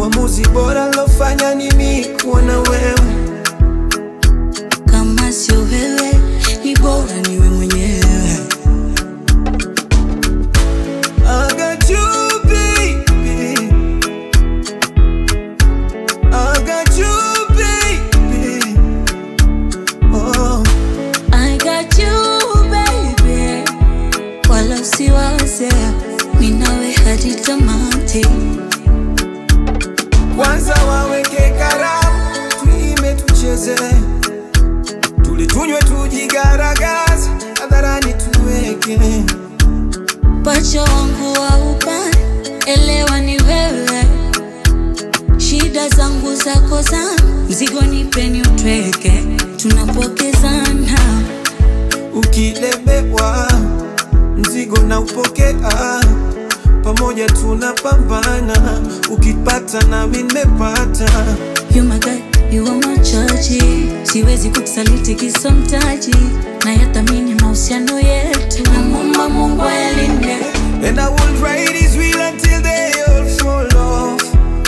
Uamuzi bora lofanya ni mimi kuwa na wewe. Kama sio wewe, ni bora niwe mwenyewe. I got you, baby. I got you, baby. Oh, I got you baby, wala usiwaze, mimi nawe hadi tamati. kwanza waweke karamu, tuime tucheze, tule tunywe, tujigaragaze, hadharani tuweke Pacha wangu wa upande, elewa ni wewe, shida zangu zako zangu, mzigo nipeni utweke, tunapokezana ukilemewa, mzigo na upokea, pamoja tunapambana, ukipata nami nimepata. You my God, you are my chaji, siwezi kukusaliti kisa mtaji, na yathamini mahusiano yetu, namwomba Mungu ayalinde. And I will ride his wheel until they all fall off.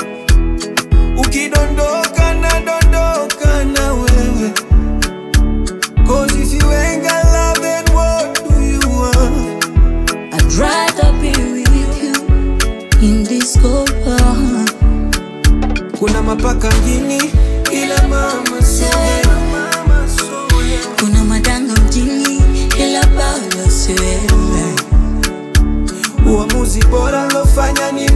Ukidondoka na dondoka na wewe. Cause if you ain't got love, then what do you want? I'd rather be with you in this cold world. Kuna mapaka mjini, ila mama sio mama sio Kuna madanga mjini, ila baba si wewe. Uamuzi bora lofanya ni